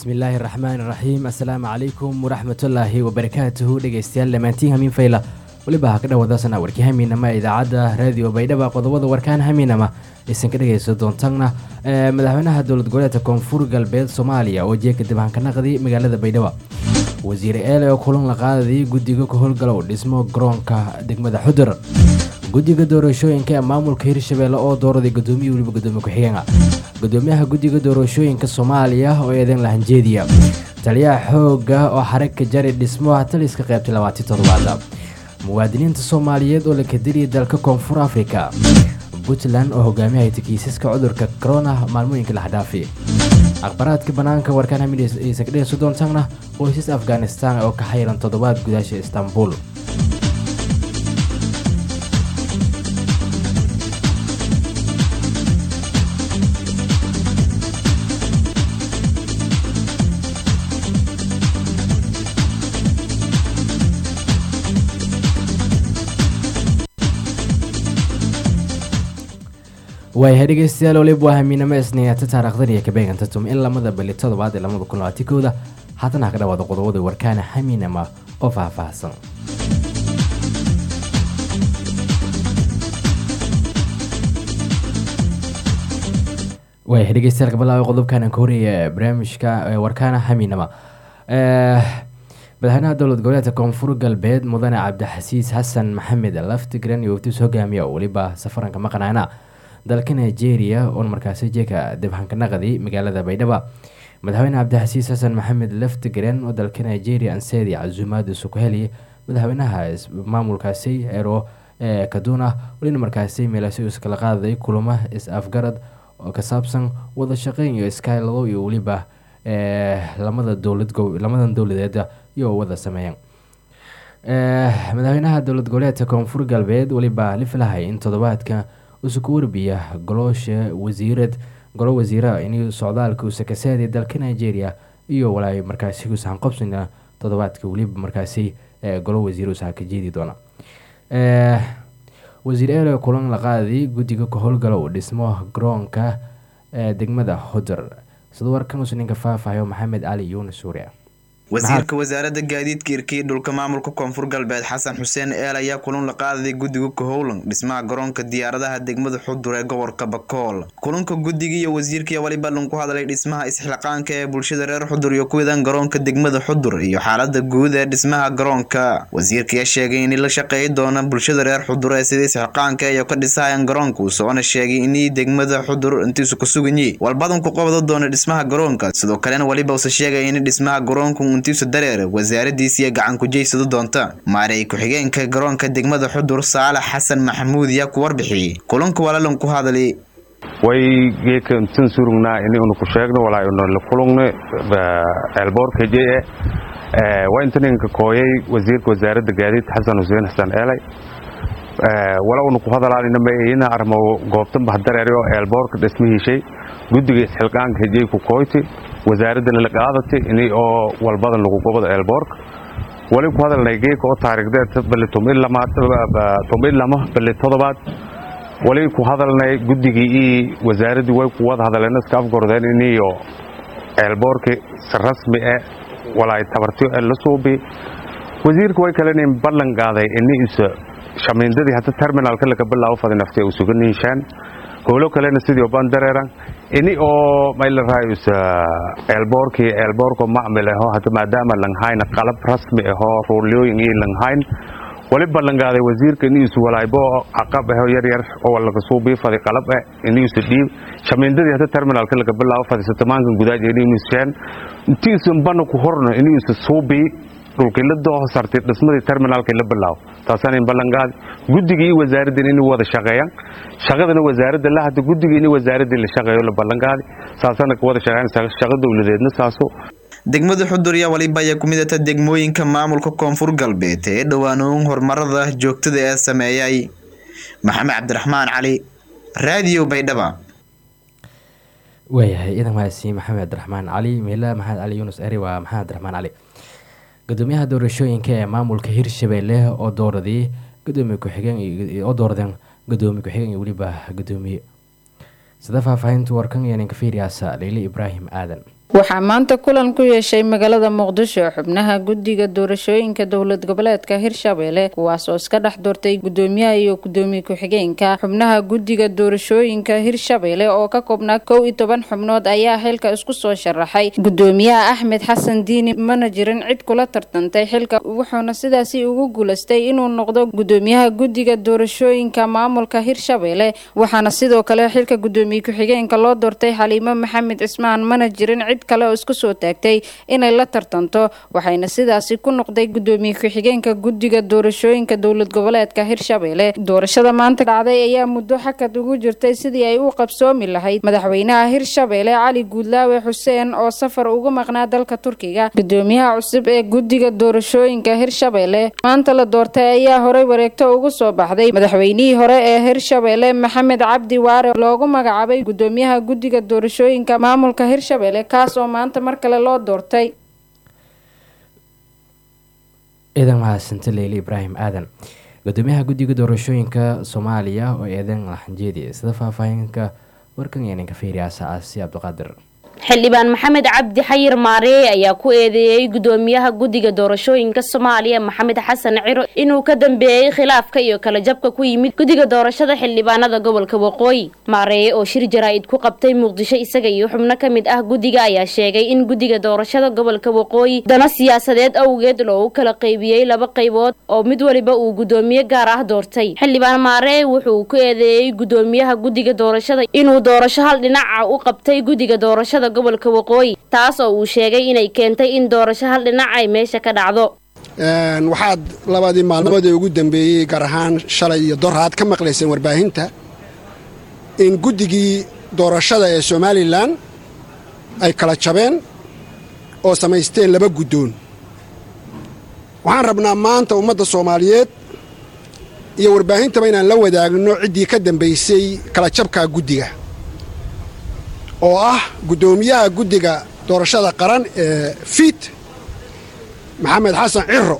bismillaahi raxmaani raxiim assalaamu calaykum waraxmatullaahi wabarakaatuhu dhegeystayaal dhammaantiin hamiin fayla weliba ha ka dhawaadaasana warkii hamiinama ee idaacadda raadiyo baydhaba qodobada warkaan hamiinama aysan ka dhegeysan doontana madaxweynaha dowlad goboleedka koonfur galbeed soomaaliya oo jeeka dibhankanaqdi magaalada baydhaba wasiir eele oo kulan la qaadayay guddiga ka howlgalow dhismo garoonka degmada xudur guddiga doorashooyinka ee maamulka hirshabeelle oo dooraday gudoomiye weliba gudoomiye ku-xigeenka gudoomiyaha guddiga doorashooyinka soomaaliya oo eedan lahanjeediya taliyaha xooga oo xaragka jari dhismo taliska qaybtay labaatan toddobaad muwaadiniinta soomaaliyeed oo la kadiriyay dalka koonfur afrika puntland oo hogaamiyahayta kiisaska cudurka corona maalmooyinka laxdhaafi akhbaraadka bannaanka warkaan hamidaysa ka dhegeyso doontaana qoysas afghanistan oo ka xayiran toddobaad gudaasha istanbul waayahay dhegeystayaal waliba waa hamiinamo isniinata taarikhdan iyo kabeeganta tum in lamada bali toddobaad ee lamada kun labaatan kooda haatan ha ka dhawaada qodobada warkaana hamiinama oo faahfaahsan waayahay dhegeystayaal kabalaawa qodobkan ka horeeya barnaamijka warkaana hamiinama madaxweynaha dowlad goboleedka koonfur galbeed mudane cabdixasiis xasan maxamed laftigran iyo waftiis hogaamiya weliba safaranka maqnaana dalka nigeria oon markaasi jeeka dibhankanaqdi magaalada baydhaba madaxweyne cabdixasiis xasan maxamed laftigren oo dalka nigeria ansedi casuumaada sukuheli madaxweynaha maamulkaasi ero kaduna welina markaasi meelaasi iskala qaaday kulamo is-afgarad oo ka saabsan wada shaqeyn iyo iskaalado iyo weliba lamada dowlad lamadan dowladeed iyo wada sameeyeen madaxweynaha dowlad goboleedka koonfur galbeed weliba lifilahay in toddobaadka usuku warbiya goloosha wasiirad golo wasiira in socdaalka usakasaadi dalka nigeria iyo walaay markaasi usahan qobsina toddobaadka weliba markaasi golo wasiir usaha ka jeedi doona wasiir eele kulan la qaaday guddiga ka howlgalow dhismo garoonka degmada hodar sida warkan usu ninka faahfaahayo maxamed cali yuunus suuriya wasiirka wasaaradda gaadiidka irkiya dhulka maamulka koonfur galbeed xasan xuseen eel ayaa kulan la qaadaday guddiga kahowlan dhismaha garoonka diyaaradaha degmada xudur ee gobolka bakool kulanka guddiga iyo wasiirkii waliba ku hadlay dhismaha isxilqaanka ee bulshada reer xudur iyo kuwidan garoonka degmada xudur iyo xaalada guud ee dhismaha garoonka wasiirkayaa sheegay in la shaqeey doona bulshada reer xudur ee sida isxilqaanka iyo ka dhisahayan garoonka usoona sheegay inii degmada xudur intiisu ka suganyi walbadan ku qabado doona dhismaha garoonka sidoo kalena waliba use sheegay in dhismaha garoonka intiisu dareer wasaaradiisiiyo gacan kujeysado doonta maarey ku-xigeenka garoonka degmada xudur saalax xasan maxamuud yaa ku warbixiyey kulanka walalan ku hadlay way geeka intan surugnaa inaynu ku sheegno walaa inu la kulugno eelboorka jee waa intaninka kooyay wasiirka wasaaradda gaadiidka xasan xuseen xasan eelay wala unu ku hadalaanina maina armo goobtan bahdareeri oo eelboorka dhismihiishay guddiga isxilqaanka hejey ku kooyti wasaaraddana la qaadati ini oo walbadan lagu gobado eelboorka wali ku hadalnay geeka oo taarikhdeed bali tomid lama bali todobaad wali ku hadalnay guddigii ii wasaaraddii way ku wada hadleen iska afgordeen iniyo eelboorki si rasmi e walaay tabartiyo ee la suubi wasiirka way kalenin ballan qaaday ini isa shamiindadii hadda terminalka laga bilaabo fadi nafti u sugan niishaan howlo kalena sidii oban dareeran ini oo maylaraayus eelboorkii eelboorko macmil aho hadda maadaama langhayna qalab rasmi ahoo ruulyooyin iyo langhayn wali ballangaaday wasiirka iniisu walaaybo caqab aho yaryar oo laga suubii fadi qalab eh iniisu dhiib shamiindadii hadda terminalka laga bilaabo fadi satamaankan gudaaj iniimushaan intiisun bana ku horno iniisu suubii dhulkii la dooho sartay dhismadii terminaalkii la bilaabo taasaan ballanqaadi guddigii iyo wasaaraddan inay wada shaqeeyaan shaqadana wasaaradda la hadda guddigii in wasaaraddii la shaqeeyo la ballanqaadi saasana ka wada shaqeeyaan shaqo dowladeedna saaso degmada xudur yaa waliba ayaa ku midata degmooyinka maamulka koonfur galbeed ee dhowaanuun horumarada joogtada ee sameeyay maxamed cabdiraxmaan cali raadiyo baydhaba waayahay idankaasi maxamed cabdiraxmaan cali meela maxamed cali yuunus eri waa maxamed cabdiraxmaan cali gudoomiyaha doorashooyinka ee maamulka hirshabeelle oo dooradii gudoomiye ku-xigeen oo dooradeen gudoomiye ku-xigeen iyo weliba gudoomiye sida faahfaahinta warkan iyo ninka fiiriyaasa leyle ibraahim aadan waxaa maanta kulan ku yeeshay magaalada muqdisho xubnaha guddiga doorashooyinka dowlad goboleedka hirshabelle kuwaas oo iska dhex doortay gudoomiyaha iyo gudoomiye ku-xigeenka xubnaha guddiga doorashooyinka hirshabelle oo ka koobnaa kow iyo toban xubnood ayaa xilka isku soo sharaxay gudoomiyaha axmed xasan diini mana jirin cid kula tartantay xilka wuxuuna sidaasi ugu guulaystay inuu noqdo gudoomiyaha guddiga doorashooyinka maamulka hirshabelle waxaana sidoo kale xilka gudoomiye ku-xigeenka loo doortay xaliimo maxamed cismaan mana jirin cid kale oo isku soo taagtay inay la tartanto waxayna sidaasi ku noqday gudoomiye ku-xigeenka guddiga doorashooyinka dowlad goboleedka hirshabelle doorashada maanta dhacday ayaa muddo xakad ugu jirtay sidii ay u qabsoomi lahayd madaxweynaha hirshabelle cali guudlaawe xuseen oo safar ugu maqnaa dalka turkiga gudoomiyaha cusub ee guddiga doorashooyinka hirshabelle maanta la doortay ayaa horey wareegto ugu soo baxday madaxweynihii hore ee hirshabelle maxamed cabdi waare loogu magacaabay gudoomiyaha guddiga doorashooyinka maamulka hirshabelle kaas oo maanta mar kale loo doortay ciidan mahadsante leyle ibraahim aadan gudoomiyaha guddiga doorashooyinka soomaaliya oo eedan laxanjeedi sida faahfaahinka warkan yeeninka fiiriyaasa aasi cabdiqaadir xildhibaan maxamed cabdi xayir maareey ayaa ku eedeeyey gudoomiyaha guddiga doorashooyinka soomaaliya maxamed xasan ciro inuu ka dambeeyey khilaafka iyo kala jabka ku yimid guddiga doorashada xildhibaanada gobolka waqooyi maareeye oo shir jaraa-id ku qabtay muqdisho isaga iyo xubno ka mid ah guddiga ayaa sheegay in guddiga doorashada gobolka waqooyi dana siyaasadeed awgeed loogu kala qaybiyey laba qaybood oo mid waliba uu gudoomiye gaar ah doortay xildhibaan maareey wuxuu ku eedeeyey gudoomiyaha guddiga doorashada inuu doorasho hal dhinaca u qabtay guddiga doorashada gobolka waqooyi taas oo uu sheegay inay keentay in doorasho hal dhinac ay meesha ka dhacdo waxaad labadii maalmoodee ugu dambeeyey gaar ahaan shalay iyo doraad ka maqlayseen warbaahinta in guddigii doorashada ee somalilan ay kala jabeen oo samaysteen laba guddoon waxaan rabnaa maanta ummadda soomaaliyeed iyo warbaahintaba inaan la wadaagno ciddii ka dambaysay kala jabkaa guddiga oo ah guddoomiyaha guddiga doorashada qaran ee fiit maxamed xasan ciro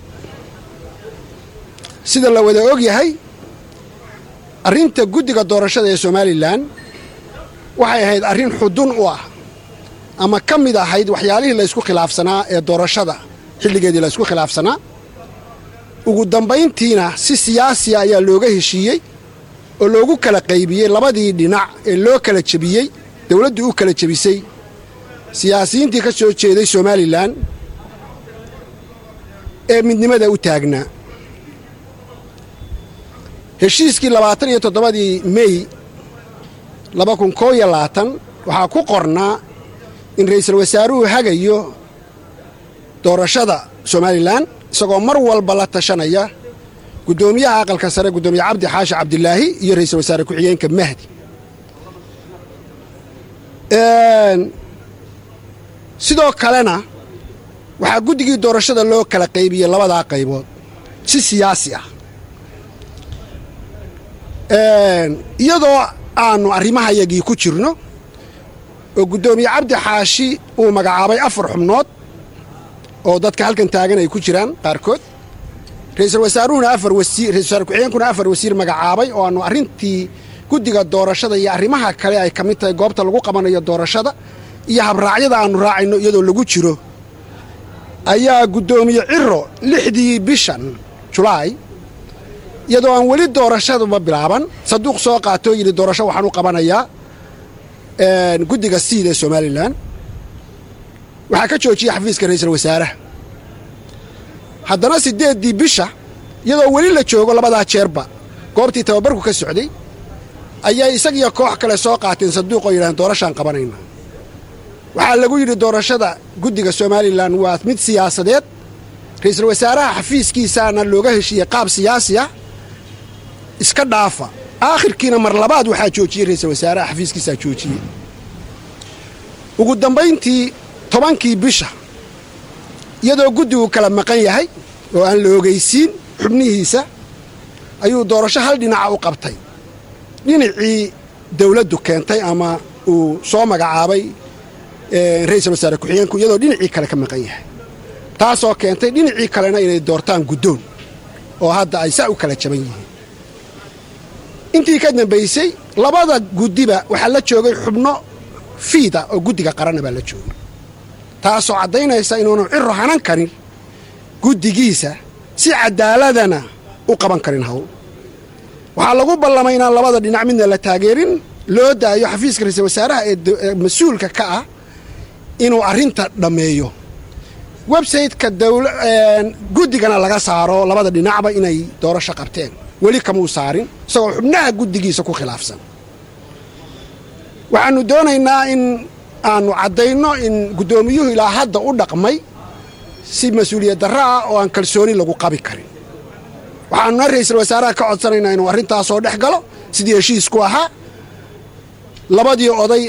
sida la wada og yahay arrinta guddiga doorashada ee somalilan waxay ahayd arrin xudun u ah ama ka mid ahayd waxyaalihii laysku khilaafsanaa ee doorashada xilligeedii laysku khilaafsanaa ugu dambayntiina si siyaasiya ayaa looga heshiiyey oo loogu kala qaybiyey labadii dhinac ee loo kala jebiyey dowladdu u kala jebisay siyaasiyiintii ka soo jeeday somalilan ee midnimada u taagnaa heshiiskii labaatan iyo toddobadii mey laba kun koo iyo labaatan waxaa ku qornaa in ra'iisul wasaaruhu hagayo doorashada somalilan isagoo mar walba la tashanaya guddoomiyaha aqalka sare guddoomiye cabdi xaashi cabdilaahi iyo ra'iisul wasaare ku-xigeenka mahdi sidoo kalena waxaa guddigii doorashada loo kala qaybiyey labadaa qaybood si siyaasi ah iyadoo aannu arrimahayagii ku jirno oo guddoomiye cabdi xaashi uu magacaabay afar xubnood oo dadka halkan taagan ay ku jiraan qaarkood ra'iisul wasaaruhuna afar wasiir ra'isul wasaare ku-xigeenkuna afar wasiir magacaabay oo aannu arrintii guddiga doorashada iyo arrimaha kale ay ka mid tahay goobta lagu qabanayo doorashada iyo habraacyada aannu raacayno iyadoo lagu jiro ayaa guddoomiye ciro lixdii bishan julaay iyadoo aan weli doorashaduba bilaaban saduuq soo qaatoo yidhi doorasho waxaan u qabanayaa guddiga siid ee somalilan waxaa ka joojiyey xafiiska ra'iisul wasaaraha haddana siddeeddii bisha iyadoo weli la joogo labadaa jeerba goobtii tababarku ka socday ayay isagiyo koox kale soo qaateen saduuq oo yidhahdeen doorashaan qabanayna waxaa lagu yidhi doorashada guddiga somalilan waa mid siyaasadeed ra'iisul wasaaraha xafiiskiisaana looga heshiiyey qaab siyaasi ah iska dhaafa aakhirkiina mar labaad waxaa joojiyey ra'iisul wasaaraha xafiiskiisaa joojiyey ugu dambayntii tobankii bisha iyadoo guddigu kala maqan yahay oo aan la ogaysiin xubnihiisa ayuu doorasho hal dhinaca u qabtay dhinacii dawladdu keentay ama uu soo magacaabay ra'iisul wasaare ku-xigeenku iyadoo dhinacii kale ka maqan yahay taasoo keentay dhinacii kalena inay doortaan guddoon oo hadda ay saa u kala jaban yihiin intii ka dambaysay labada guddiba waxaa la joogay xubno fiida oo guddiga qaranna baa la joogay taasoo caddaynaysa inuunu ciro hanan karin guddigiisa si cadaaladana u qaban karin hawl waxaa lagu ballamay inaan labada dhinac midna la taageerin loo daayo xafiiska ra-iisul wasaaraha ee mas-uulka ka ah inuu arrinta dhammeeyo websayteka guddigana laga saaro labada dhinacba inay doorasho qabteen weli kamuu saarin isagoo xubnaha guddigiisa ku khilaafsan waxaannu doonaynaa in aannu caddayno in guddoomiyuhu ilaa hadda u dhaqmay si mas-uuliyad darro ah oo aan kalsooni lagu qabi karin waxaannuna ra'iisul wasaaraha ka codsanaynaa inuu arrintaasoo dhex galo sidii heshiisku ahaa labadii oday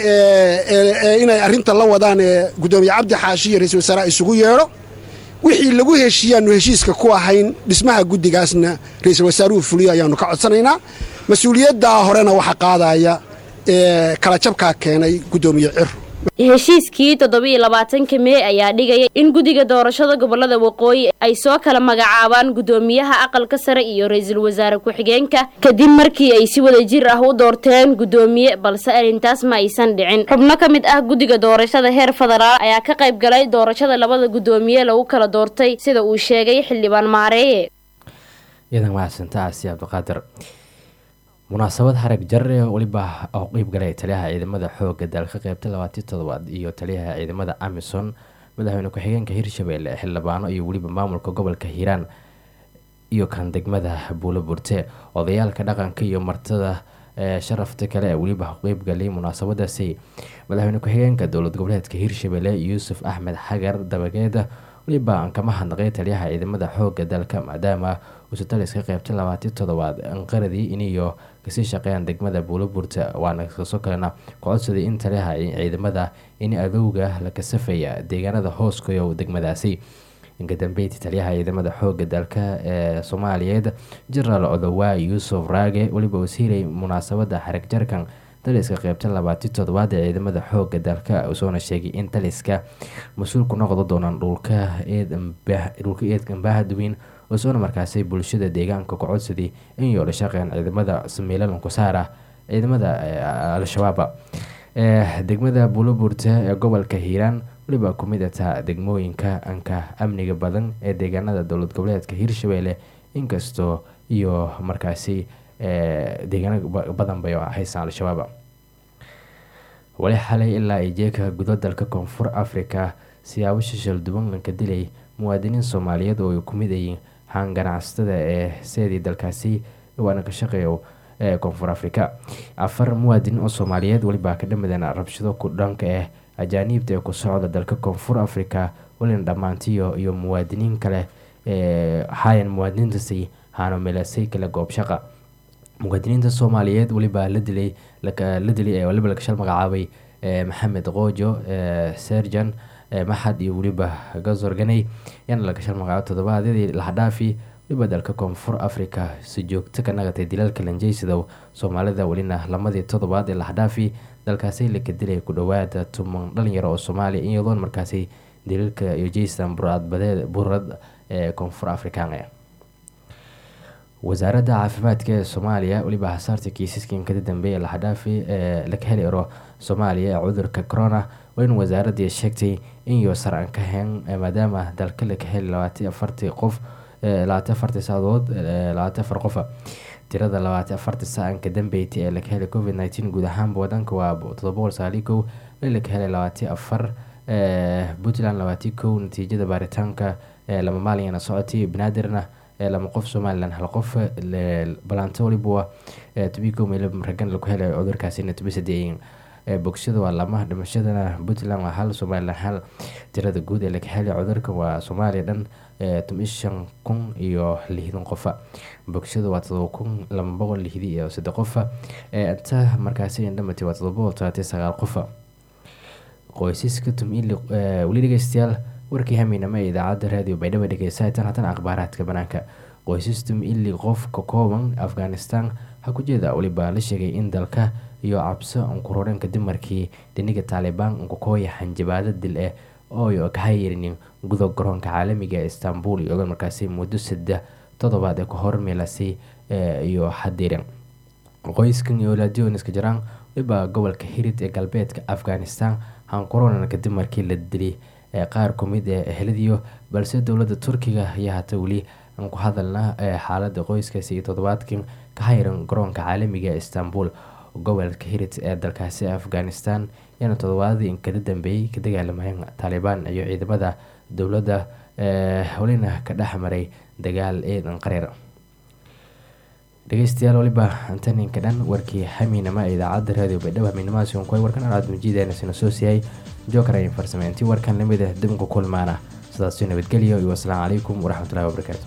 ee inay arrinta la wadaan ee guddoomiye cabdi xaashi iyo ra'iisul wasaaraha isugu yeedho wixii lagu heshiiyaannu heshiiska ku ahayn dhismaha guddigaasna ra'iisul wasaaruhu fuliyo ayaannu ka codsanaynaa mas-uuliyaddaa horena waxa qaadaya ee kala jabkaa keenay guddoomiye ciro heshiiskii toddobiiyo labaatanka mee ayaa dhigaya in guddiga doorashada gobolada waqooyi ay soo kala magacaabaan guddoomiyaha aqalka sare iyo ra-iisul wasaare ku-xigeenka kadib markii ay si wada jir ah u doorteen guddoomiye balse arrintaas ma aysan dhicin xubno ka mid ah guddiga doorashada heer federaal ayaa ka qayb galay doorashada labada guddoomiye lagu kala doortay sida uu sheegay xildhibaan maareeye iyadan mahadsanta asi cabdiqaadir munaasabad harag jare weliba oo qeyb galay taliyaha ciidamada xooga dalka qeybta labaatii toddobaad iyo taliyaha ciidamada amison madaxweyne ku-xigeenka hirshabelle xildhibaano iyo weliba maamulka gobolka hiiraan iyo kan degmada buulo burte odayaalka dhaqanka iyo martada sharafta kale ee weliba qeyb galay munaasabadaasi madaxweyne ku-xigeenka dowlad goboleedka hirshabelle yuusuf axmed xagar dabageeda weliba aan kama hadnaqay taliyaha ciidamada xooga dalka maadaama uusa taliska qeybta labaatii toddobaad anqaradii iniyo kasii shaqeeyaan degmada buuloburta waana kasoo kalena ku-codsaday in taliyaha ciidamada in adowga la kasafaya deegaanada hooskayo degmadaasi inkadambeyti taliyaha ciidamada xooga dalka ee soomaaliyeed jenaraal odowaa yuusuf raage weliba wasiiray munaasabada xarag jarkan taliska qeybta labaatii toddobaad ee ciidamada xooga dalka usoona sheegay in taliska mas-uul ku noqdo doonaan dhulka dhulka eedka ambaahaduweyn usoona markaasi bulshada deegaanka ku codsaday in yoola shaqeyn ciidamada samiilalan ku saara ciidamada al-shabaaba degmada buuloburta ee gobolka hiiraan weliba ku mid ataa degmooyinka anka amniga badan ee deegaanada dowlad goboleedka hiirshabelle inkastoo iyo markaasi deegaano badan bay haysaan al-shabaab wali xalay ilaa ay jeeka gudo dalka koonfur africa siyaabo shishal duwan lanka dilay muwaadiniin soomaaliyeed oo ay ku mid ayiin haan ganacsatada ee seedii dalkaasi waana ka shaqeeyo ee koonfur africa afar muwaadiniin oo soomaaliyeed welibaa ka dhamadeen rabshado ku dhanka ah ajaaniibta ee ku socda dalka koonfur africa welina dhammaantiyo iyo muwaadiniin kale ee hayan muwaadiniintaasi haano meelasay kale goob shaqa muwaadiniinta soomaaliyeed weliba la dilay la dilay ee waliba lakashal magacaabay maxamed qoojo serjan maxad iyo weliba gazorganey yaana lakashal magacaabo toddobaadyadii lahadhaafi weliba dalka koonfur africa si joogto ka nagatay dilaalka lanjeysidow soomaalida welina lamadii toddobaad ee lahadhaafi dalkaasi laka dilay ku dhowaada tuman dhalinyaro oo soomaaliya iyadoon markaasi daliilka iyo jeystan buraadbadeed burad ee koonfur afrikaan wasaaradda caafimaadka ee soomaaliya weliba hasaarta kiisaskan kada dambeeya lahadhaafi ee laga heli aro soomaaliya ee cudurka corona waa in wasaaradii sheegtay in iyo sar aan ka hayn maadaama dalka laga heli labaatan afartii qof labaatan afartii saacadood labaatan afar qofa tirada labaatan afartii saacanka dambeyti ee laga helay covid nineteen guud ahaanba wadanka waa todoba boqol sagaali kow laga helay labaatan afar puntland labaatan kow natiijada baaritaanka lama maalin socotay banaadirna lama qof somalilan hal qof balanto waliba tobico meel ragan lagu helay cudurkaasina tobi sadeeyin bogsada waa lama dhimashadana puntland waa hal somalilan hal tirada guud ee laga helay cudurka waa soomaaliya dhan toban shan kun iyo lixdan qofa bogsada waa todoba kun laba boqol lixdi iyo saddex qofa inta markaasi indhamatay waa todoba boqol todobaatan sagaal qofa qoysaska tumili weli dhegeystayaal warkii hameynama ee idaacadda raadiyo baydhabo dhegeysataan haddana akhbaaraadka banaanka qoysastum ili qof ka kooban afghanistan ha ku jeeda weliba la sheegay in dalka iyo cabso unkuroreen kadib markii dhiniga taalibaan unkakooya xanjabaado dil ah oo ka hayirinin gudo garoonka caalamiga ee istanbul iyadoo markaasi muddo saddex toddobaad ee ka hor meelasi iyo xadirin qoyskan iyo laadiooniska jiraan weliba gobolka hirid ee galbeedka afghanistan hankuronan kadib markii la dilay ee qaar ku mid ee eheladiyo balse dowladda turkiga ayaa hata weli aan ku hadalna ee xaalada qoyskaasi iyo toddobaadkan ka hayran garoonka caalamiga ee istanbul gobolka hirit ee dalkaasi afghanistan yaana toddobaadii inkada dambeeyey ka dagaalamayeen taalibaan iyo ciidamada dowladda welina ka dhex maray dagaal ciidan qareer dhegeystayaal waliba antaninka dhan warkii hamiinama ee idaacadda raadiyo baydhabo hamiinamahaasi on kuway warkan aan aadmujiideenasina soo siiyay jookar ayin farsameyntii warkan lamid ah dibnku kulmaana sidaasi nabadgelyo iyo asalaamu calaykum waraxmatullahi wabarakaatu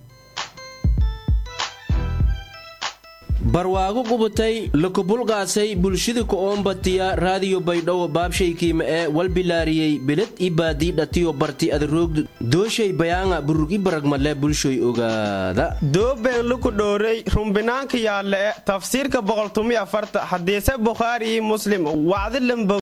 barwaago qubatay lakubulqaasay bulshada ku-oombatiya raadiyo baydhabo baabshaykiima ee walbilaariyey beled i baadii dhatiyo barti adaroogdu dooshay bayaanga burug i baragmale bulshoy ogaada doobeen luku dhowrey rumbinaanka yaalle e tafsiirka boqoltumiyo afarta hadiise bukhaari iyo muslim wacdi lambo